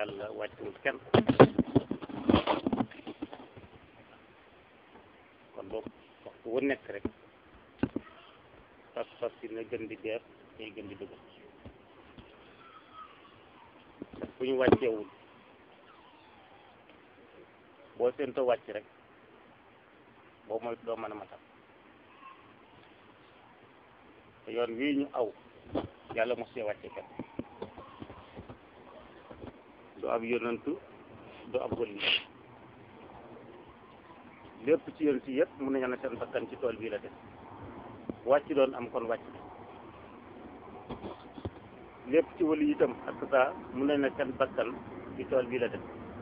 yàlla wàccewul kenn kon boobu waxtu wu nekk rek pas-pas yi na gën di beer ñuy gën di dëgg fu ñu wàcceewul boo séentoo wàcc rek boo mooy doo mën a matal te yoon wii ñu aw yàlla mos see wàcce kenn du ab yonantu du ab wëli lépp ci yéen si yëpp mun nañu ne seen bakkan ci tool bii la def wàcc doon am kon wàcc lépp ci wëli itam ak saa mun nañu ne seen bakkan ci tool bii la def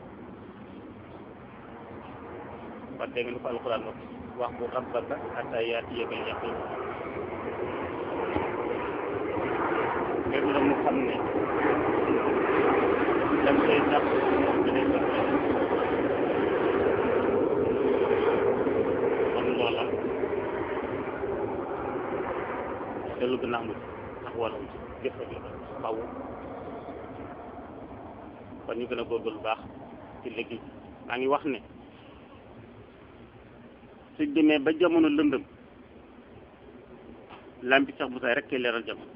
kon dégg nga ni ko alxuraan wax wax bu rabbaka hatta yaatiyakal yaqiin léegi nag mu xam ne dem day tax da day tax kon loola dellu gën a amul tax wala ci jëf rek la xaw kon ñu gën a góorgóorlu baax ci liggéey maa ngi wax ne su demee ba jamono lëndëm lampi sax bu say rek kay leeral jamono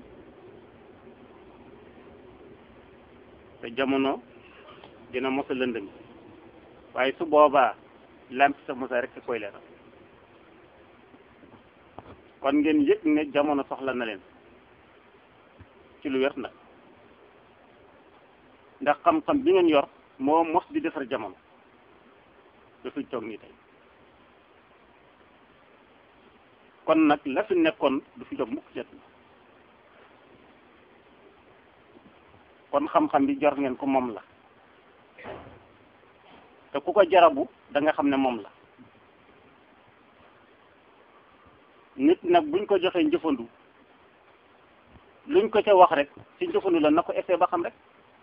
te jamono dina mos a lëndëm waaye su boobaa lampi sax bu say rek koy leeral kon ngeen yëg ne jamono soxla na leen ci lu wér nag ndax xam-xam bi ngeen yor moo mos di defar jamono dafuy toog nii tey kon nag la fi nekkoon du fi jóg mukk set kon xam-xam bi jor ngeen ko moom la te ku ko jarabu da nga xam ne moom la nit nag buñ ko joxee njëfandu luñ ko ca wax rek ci njëfandu la na ko essayé ba xam rek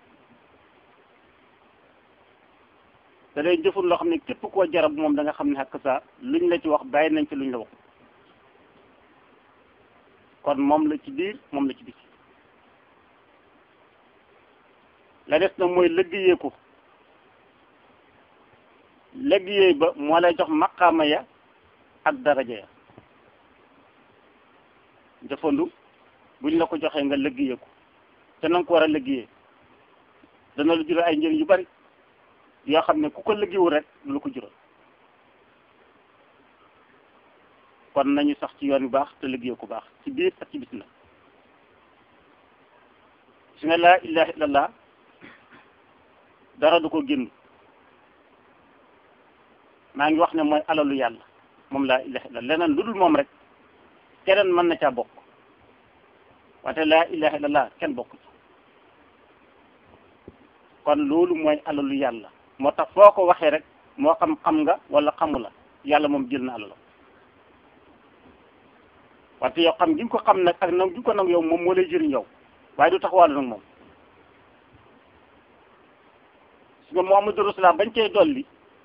da lay njëfandu loo xam ne képp koo jarab moom da nga xam ne xakk saa luñ la ci wax bàyyi nañ ci luñ la wax kon moom la ci biir moom la ci biti la des nag mooy liggéeyee ko liggéey ba moo lay jox maqaama ya ak daraja ya jëfandu buñ la ko joxee nga liggéeyee ko te na nga ko war a liggéeyee dana lu jural ay njëriñ yu bari yoo xam ne ku ko liggéeyul rek du la ko jural kon nañu sax ci yoon bu baax te liggéey ku baax ci biir ak ci bis na su nga laa ilaha illallah dara du ko génn maa ngi wax ne mooy alalu yàlla moom laa ilaha illallah leneen lu dul moom rek keneen mën na caa bokk wante laa ilaha illallah kenn bokk ci kon loolu mooy alalu yàlla moo tax foo ko waxee rek moo xam xam nga wala xamu la yàlla moom jël na alalam wante yow xam gi nga ko xam nag ak nag gi ko nag yow moom moo lay jëriñ yow waaye du tax wàllu nag moom su nga Muhammadu Rasulullah bañ cay dolli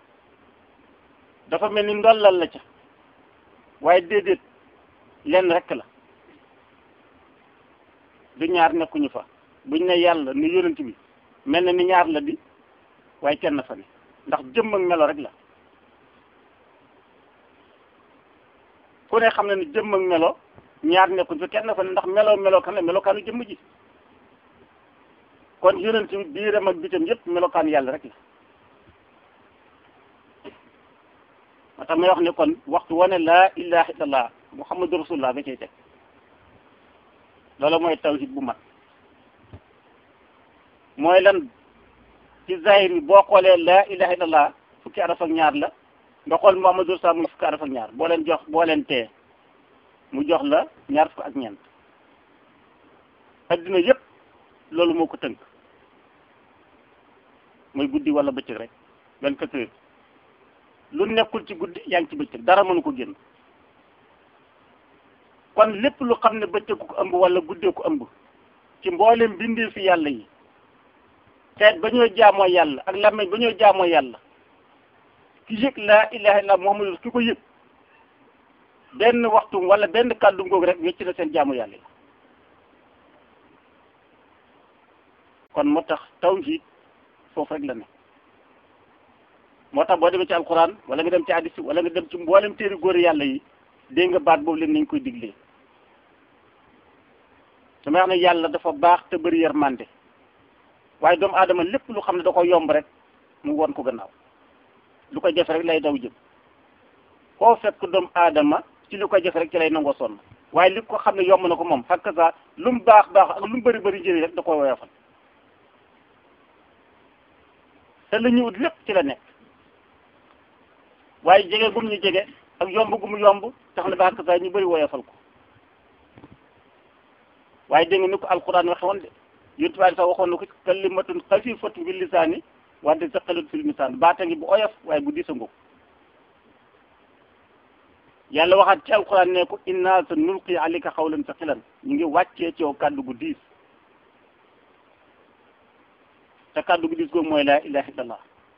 dafa mel ni ndollal la ca waaye déedéet lenn rek la du ñaar nekkuñu fa buñ ne yàlla ni yonent bi mel na ni ñaar la di waaye kenn fa ne ndax jëmm ak melo rek la ku ne xam na ni jëmm ak melo ñaar nekkuñ fa kenn fa ne ndax melo melo kan la melokaanu jëmm ji kon yonent bi biiram ak bitam yépp melokaan yàlla rek la moo tax may wax ne kon waxtu wane laa ilaha illallah muhammadu rasulullah ba cay teg loolu mooy tawhid bu mat mooy lan ci zahir bi boo xoolee laa ilaha illallah fukki araf ak ñaar la nga xool muhammadu rasulullah muy fukki araf ak ñaar boo leen jox boo leen tee mu jox la ñaar fukk ak ñeent addina yépp loolu moo ko tënk muy guddi wala bëccëg rek vingt-quatre heures lu nekkul ci guddi yaa ngi ci bëccëg dara mënu ko génn kon lépp lu xam ne bëccëg ko ëmb wala guddee ko ëmb ci mboolem bindee fi yàlla yi xeet ba ñoo jaamoo yàlla ak làmmeñ ba ñoo jaamoo yàlla ki yëg laa ilaha illa muhammadu ki ko yëg benn waxtu wala benn kàddu ngoog rek wecc na seen jaamu yàlla yi kon moo tax tawhid foofu rek la ne moo tax boo demee ci alquran wala nga dem ci hadis wala nga dem ci mboolem téeri góor yàlla yi dégg nga baat boobu leen nañ koy diglee damay wax ne yàlla dafa baax te bëri yërmande waaye doomu aadama lépp lu xam ne da ko yomb rek mu won ko gannaaw lu ko jafe rek lay daw jëm koo fekk doomu aadama ci lu ko jafe rek ci lay nangoo sonn waaye li ko xam ne yomb na ko moom xakk saa lu mu baax baax ak lu mu bëri bëri jëri rek da koy woyofal te la ñu ut lépp ci la nekk waaye jege gum ñu jege ak yomb gu mu yomb tax na ba xakk saa ñu bëri woyofal ko waaye dégg nga ni ko alquran waxe woon de yonent bi sax waxoon na ko kalimatun xafifatun bil lisaani wante saqalatun fil misaan baata ngi bu oyof waaye bu diis a ngóob yàlla waxaat ci alquran ne ko inna sa nulqi alayka xawlan saqilan ñu ngi wàccee ci yow kàddu gu diis te kàddu gu diis googu mooy laa ilaha illallah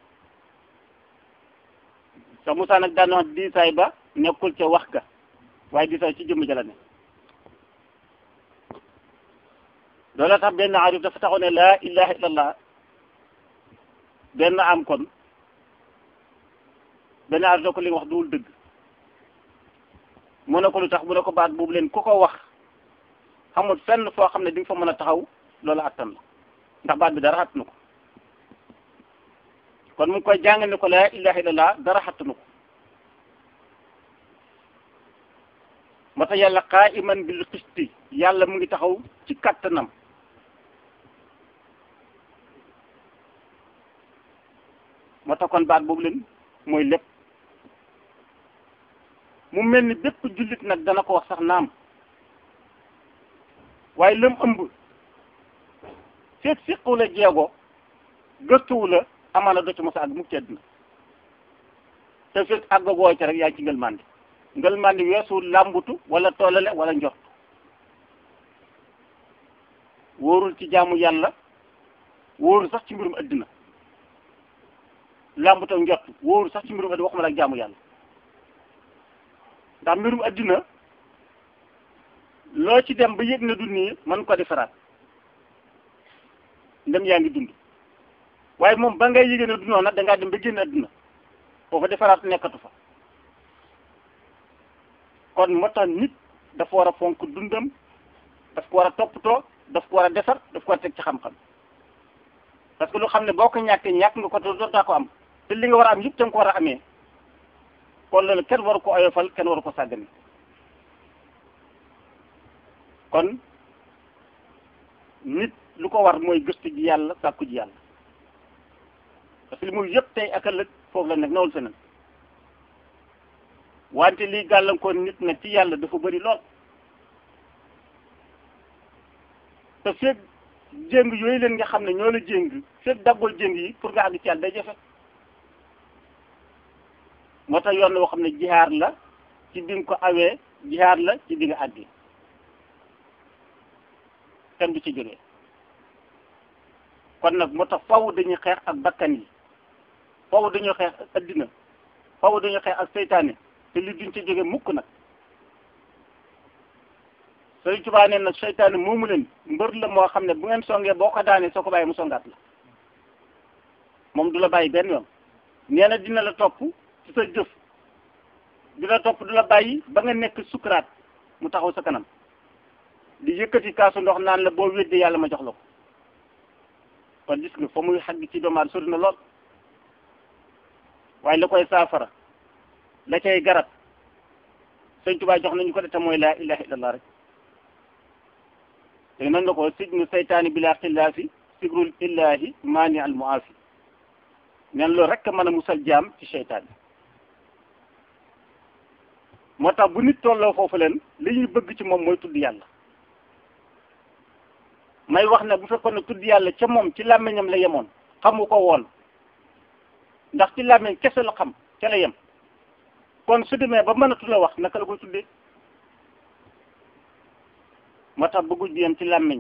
sax Moussa nag daan wax diisaay ba nekkul ca wax ga waaye diisaay ci jëmm jala ne loola tax benn arif dafa taxaw ne laa ilaha illallah benn am kon benn arif da ko li nga wax duwul dëgg mu ne ko lu tax mu ne ko baat boobu leen ku ko wax xamul fenn foo xam ne di nga fa mën a taxaw loolu attan la ndax baat bi dara xattanu ko kon mu ngi koy jàng ne ko laa ilaha illallah dara xattanu ko moo tax yàlla qaa'iman bil qisti yàlla mu ngi taxaw ci kattanam moo tax kon baat boobu leen mooy lépp mu mel ni bépp jullit nag dana ko wax sax naam waaye lam ëmb feet siqu la jeego gëstuwu la amaana do ci mos a àgg mukk ci àdduna te feet àgg gooy ca rek yaa ci ngël mandi ngël mandi weesu làmbutu wala toolale wala njort wóorul ci jaamu yàlla wóorul sax ci mbirum àddina làmbutu njort wóorul sax ci mbirum àddina waxuma la ak jaamu yàlla ndax mbirum àddina loo ci dem ba yëg na du nii mën ko defaraat ndem yaa ngi dund waaye moom ba ngay yëgee ne du noonu nag dangaa dem ba génn àddina foofu defaraat nekkatu fa kon moo tax nit dafa war a fonk dundam daf ko war a toppatoo daf ko war a defar daf ko war a teg ci xam-xam parce que lu xam ne boo ko ñàkkee ñàkk nga ko te dootaa ko am te li nga war a am yëpp da nga ko war a amee kon loolu kenn waru ko oyofal kenn waru ko sàggane kon nit lu ko war mooy gëstu ji yàlla sàkku ji yàlla parce que li muy yëpp tey ak ëllëg foofu la nekk nawul feneen wante lii gàllankoor nit nag ci yàlla dafa bëri lool te feeg jéng yooyu leen nga xam ne ñoo la jéng feeg daggul jéng yi pour nga àgg ci yàlla day jafe moo tax yoon woo xam ne jihaar la ci bi nga ko awee jihaar la ci bi nga àggee kenn du ci jógee kon nag moo tax faw dañuy xeex ak bakkan yi faw dañuy xeex ak addina faw dañuy xeex ak seytaane te li duñ ci jóge mukk nag Sëriñ Tuubaa nee nag seytaane moomu leen mbër la moo xam ne bu ngeen songee boo ko daanee soo ko bàyyi mu songaat la moom du la bàyyi benn yoon nee na dina la topp ci sa jëf dina topp du la bàyyi ba nga nekk sukuraat mu taxaw sa kanam di yëkkati kaasu ndox naan la boo weddee yàlla ma jox la ko kon gis nga fa muy xagg ci doomaat sori na lool waaye la koy saafara la cay garab sëñ Tuubaa jox nañu ko de te mooy laa ilaha illallah rek te nan la ko sijnu seytaani bila xillaafi sigrul illahi maani al muafi nen loolu rek mën a musal jaam ci seytaan moo tax bu nit tolloo foofu leen li ñuy bëgg ci moom mooy tudd yàlla may wax ne bu fekkoon ne tudd yàlla ca moom ci làmmiñam la yemoon xamu ko woon ndax ci làmmiñ kese la xam ca la yem kon su demee ba mënatu la wax naka la koy tuddee moo tax bëgguñ bi yem ci làmmiñ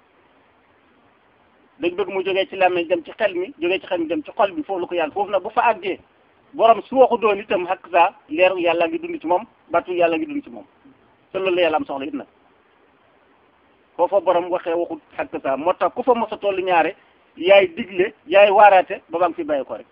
dañ bëgg mu jógee ci làmmiñ dem ci xel mi jógee ci xel mi dem ci xol bi foofu la ko yàlla foofu nag bu fa àggee borom su waxu doon itam xakk saa leeru yàlla ngi dund ci moom batu yàlla ngi dund ci moom te loolu la yàlla am soxla it nag foofa borom waxee waxut xakk saa moo tax ku fa mos a toll ñaare yaay digle yaay waaraate ba ba nga fi bàyyi ko rek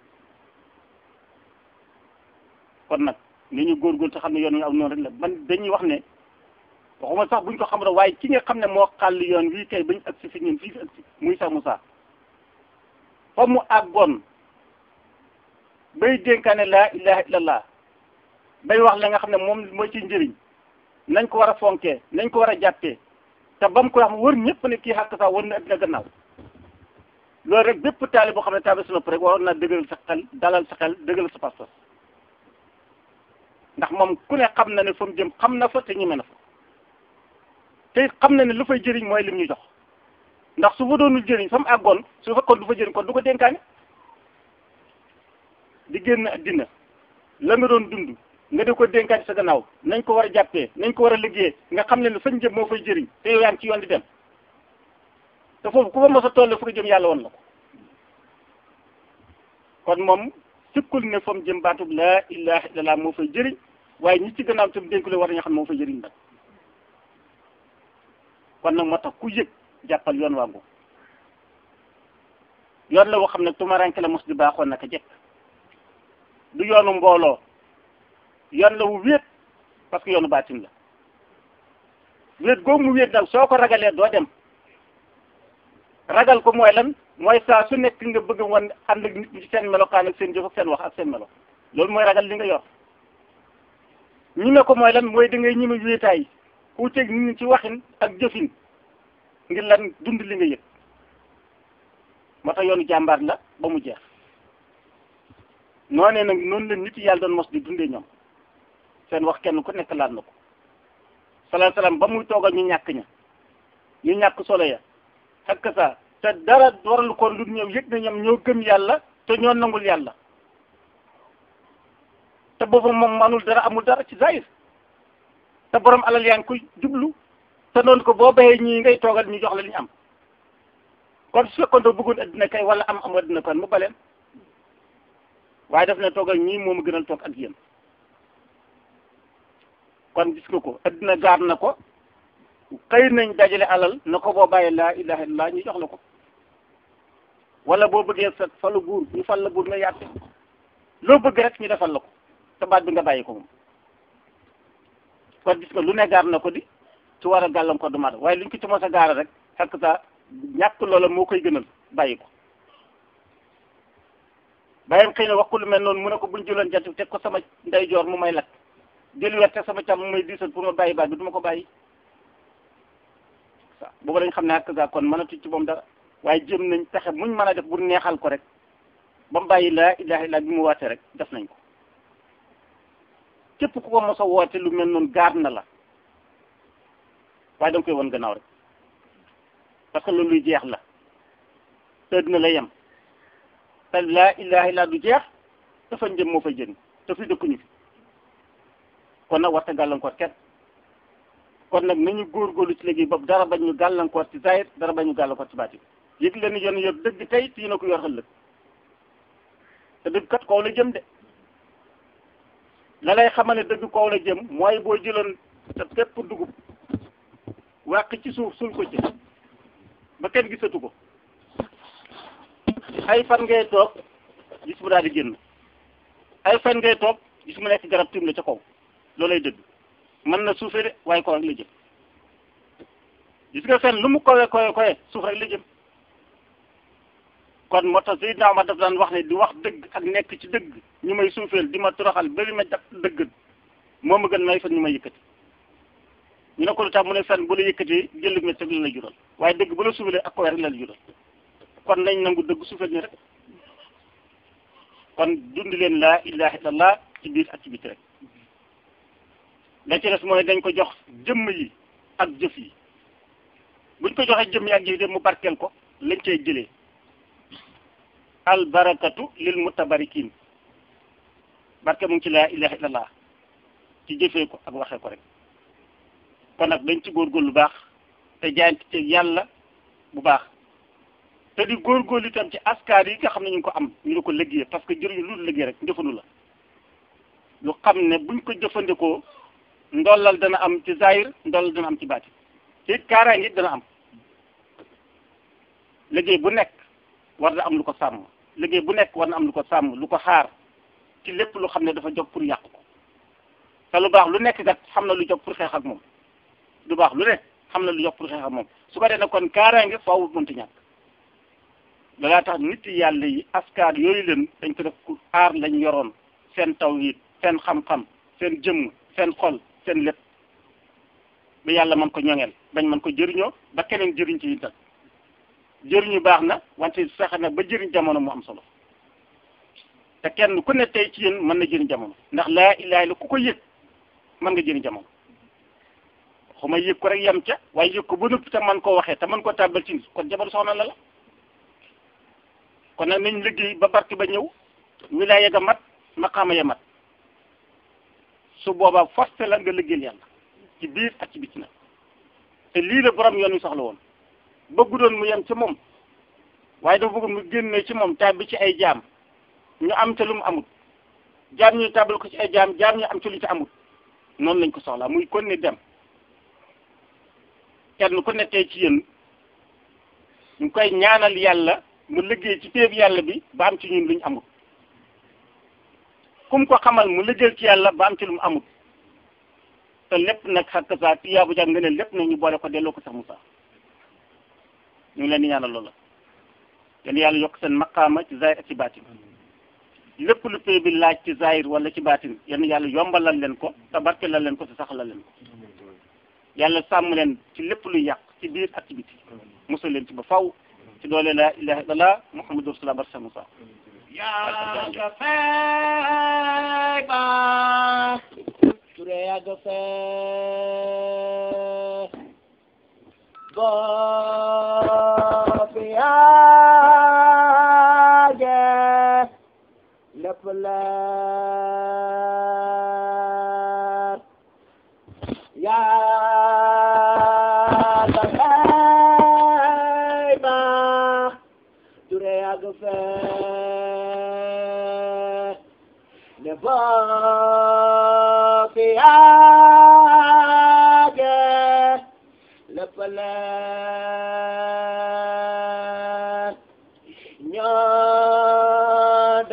kon nag ni ñu góorgóorlu te xam ne yoon wi aw noonu rek la man dañuy wax ne waxuma sax buñ ko xam rek waaye ki nga xam ne moo xàll yoon wii tey bañ agsi fi ñun fii fi agsi muy sax Moussa fa mu àggoon bay dénkaane laa ilaha illallah bay wax la nga xam ne moom mooy ci njëriñ nañ ko war a fonkee nañ ko war a jàppee te ba mu koy wax wër ñëpp ne kii xàq sax wër na addina gannaaw loolu rek bépp taali boo xam ne taali sa nopp rek waroon naa dëgëral sa xel dalal sa xel dëgëral sa pas-pas ndax moom ku ne xam na ne fa mu jëm xam na fa te ñeme na fa te xam na ne lu fay jëriñ mooy lim ñu jox ndax su fa doonul jëriñ fa mu àggoon su fekkoon du fa jëriñ kon du ko dénkaane di génn addina la nga doon dund nga di ko dénkaane sa gannaaw nañ ko war a jàppee nañ ko war a liggéeyee nga xam ne ne fañ jëm moo fay jëriñ te yow yaa ngi ci yoon di dem te foofu ku fa mos a toll fu ko jëm yàlla woon la ko kon moom sikkul ne fa mu jëm baatub laa ilaha illallah moo fay jëriñ waaye ñi ci gannaaw tam dénk la war nañu xam ne moo fay jëriñ nag kon nag moo tax ku yëg jàppal yoon wangu yoon la woo xam ne tumaranke la mos di baaxoon naka jekk du yoonu mbooloo yoon la wu wéet parce que yoonu baatin la wéet googu mu wéet nag soo ko ragalee doo dem ragal ko mooy lan mooy saa su nekk nga bëgg wan ànd ak nit ñi ci seen melokaan ak seen jëf ak seen wax ak seen melo loolu mooy ragal li nga yor ñime ko mooy lan mooy da ngay ñime wéetaay ku teg nit ñi ci waxin ak jëfin ngir lan dund li nga yëg moo tax yoonu jàmbaar la ba mu jeex noonee nag noonu la nit yàlla doon mos di dundee ñoom seen wax kenn ku nekk laal na ko salaam salaam ba muy toogal ñu ñàkk ña ñu ñàkk solo ya xakk sa te dara waral ko lu ñëw yëg na ñoom ñoo gëm yàlla te ñoo nangul yàlla te boobu moom manul dara amul dara ci zahir te borom alal yaa ngi koy jublu te noonu ko boo bayee ñii ngay toogal ñu jox la li ñu am kon su fekkoon doo bëggoon addina kay wala am am addina kon mu baleen waaye daf ne toogal ñii moom a gënal toog ak yéen kon gis nga ko addina gaar na ko xëy nañ dajale alal na ko boo bàyyee laa ilaha illallah ñu jox la ko wala boo bëggee sa falu buur ñu fal la buur nga yàtte loo bëgg rek ñu defal la ko te baat bi nga bàyyi ko moom kon gis nga lu ne gaar na ko di ci war a gàllankoor du mat waaye luñ ko ci mos a gaara rek xakk sa ñàkk loola moo koy gënal bàyyi ko bàyyam xëy na wax ko lu mel noonu mu ne ko buñ jëloon jant teg ko sama ndeyjoor mu may lakk jël weer teg sama càmm mu may diisal pour ma bàyyi baat bi du ma ko bàyyi waaw booba dañ xam ne xakk sa kon mënatuñ ci moom dara waaye jëm nañ pexe muñ mën a def bu neexal ko rek ba mu bàyyi laa ilaha illa bi mu waate rek def nañ ko képp ku ko mos a woote lu mel noonu gaar na la waaye da nga koy won gannaaw rek parce que loolu luy jeex la te dina la yem te laa ilaha illa du jeex dafa njëm moo fay jëriñ te fi dëkkuñu fi kon nag warta gàllankoor kenn kon nag nañu góorgóorlu ci léegi boobu dara bañ ñu gàllankoor ci zahir dara bañ ñu gàllankoor ci baatin yëg leen ni yoon yor dëgg tey te yéen a ko yor ëllëg te dëgg kat kaw la jëm de la lay xamal ne dëgg kaw la jëm mooy boo jëloon sa pépp dugub wàq ci suuf sul ko ci ba kenn gisatu ko ay fan ngay toog gis mu daal di génn ay fan ngay toog gis mu nekk garab tim la ca kaw loolay dëgg mën na suufee de waaye kaw rek la jëm gis nga fen lu mu kowe kowe kowe suuf rek la jëm kon moo tax Seydina Omar daf daan wax ne di wax dëgg ak nekk ci dëgg ñu may suufeel di ma toroxal bari ma jàpp dëgg moo ma gën may fen ñu may yëkkati ñu ne ko lu tax mu ne fen bu la yëkkati jëllëg me teg la la jural waaye dëgg bu la suufelee ak kowe rek la la jural kon nañ nangu dëgg suufeel ni rek kon dund leen laa ilaha illallah ci biir ak ci biti rek la ci des mooy dañ ko jox jëmm yi ak jëf yi buñ ko joxee jëmm yi ak jëf yi de mu barkeel ko lañ cay jëlee al barakatu lil mutabarikin barke mu ngi ci laa ilaha illallah ci jëfee ko ak waxee ko rek kon nag dañ ci góorgóorlu lu baax te jaayante ci yàlla bu baax te di góorgóorlu itam ci askar yi nga xam ne ñu ngi ko am ñu di ko liggéey parce que jëriñu lu liggéey rek njëfandu la lu xam ne buñ ko jëfandikoo ndollal dana am ci zahir ndollal dana am ci baati te it kaaraange it dana am liggéey bu nekk war na am lu ko sàmm liggéey bu nekk war na am lu ko sàmm lu ko xaar ci lépp lu xam ne dafa jóg pour yàq ko te lu baax lu nekk kat xam na lu jóg pour xeex ak moom lu baax lu nekk xam na lu jóg pour xeex ak moom su ko defee kon kaaraange faaw mënti ñàkk loolaa tax nit yàlla yi askaar yooyu leen dañ ko def ku aar lañ yoroon seen tawhid seen xam-xam seen jëmm seen xol seen lépp ba yàlla mën ko ñoŋeel bañ mën ko jëriñoo ba keneen jëriñ ci itam jëriñu baax na wante sax na ba jëriñ jamono mu am solo te kenn ku ne tey ci yéen mën na jëriñ jamono ndax laa ilaaha illa ku ko yëg mën nga jëriñ jamono xuma yëg ko rek yem ca waaye yëg ko ba noppi te man koo waxee te man koo tàbbal ci kon jamono soxna la la kon nag nañ liggéey ba barke ba ñëw wilaaya ga mat maqaama ya mat su boobaa forcé la nga liggéeyal yàlla ci biir ak ci biti nag te lii la borom yoon wi soxla woon bëggu doon mu yem ci moom waaye dafa bëgg mu génne ci moom tàbbi ci ay jaam ñu am ca lu mu amut jaam ñu tàbbal ko ci ay jaam jaam ñu am ci lu ci amut noonu lañ ko soxlaa muy kon ne dem kenn ku ne tey ci yéen ñu koy ñaanal yàlla mu liggéey ci péeb yàlla bi ba am ci ñun luñ amut kum ko xamal mu liggéey ci yàlla ba am ci lu mu amut te lépp nag xakk saa tiyaabu jàng nga ne lépp nag ñu boole ko delloo ko sax Moussa ñu ngi leen di ñaanal loola yéen yàlla yokk seen maqaama ci zahir ak ci baatin lépp lu pay bi laaj ci zahir wala ci baatin yéen yàlla yombalal leen ko te barkelal leen ko te saxalal leen ko yàlla sàmm leen ci lépp luy yàq ci biir ak ci biti musal leen ci ba faw ci doole la ilaha illallah muhammadu rasulullah barsa Moussa yaa ga fay ba ture yaa ga fay bopp yaa ge lépp leer yaa ga fay ba ture yaa ga fay ne bopp yaa ge lépp leer ñoo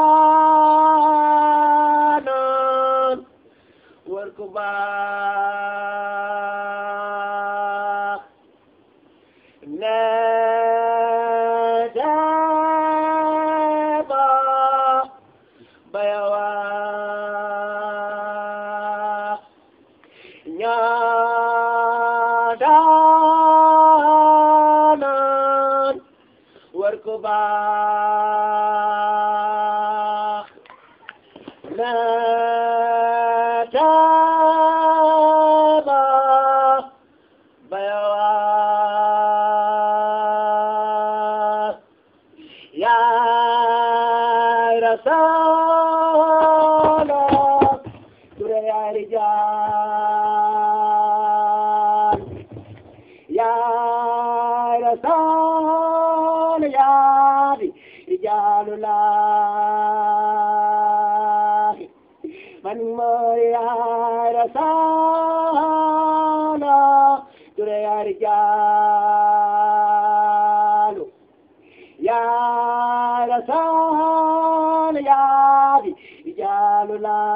daanoon war ku baax ne deba bayawa ñoo daanoon war ku baax ne deba bayawa yaay rasala ture yaay rijal yaay rasala yaay rijalullah man mooy yaay rasala ture yaay rijalu yaa rasul yaa rijalullah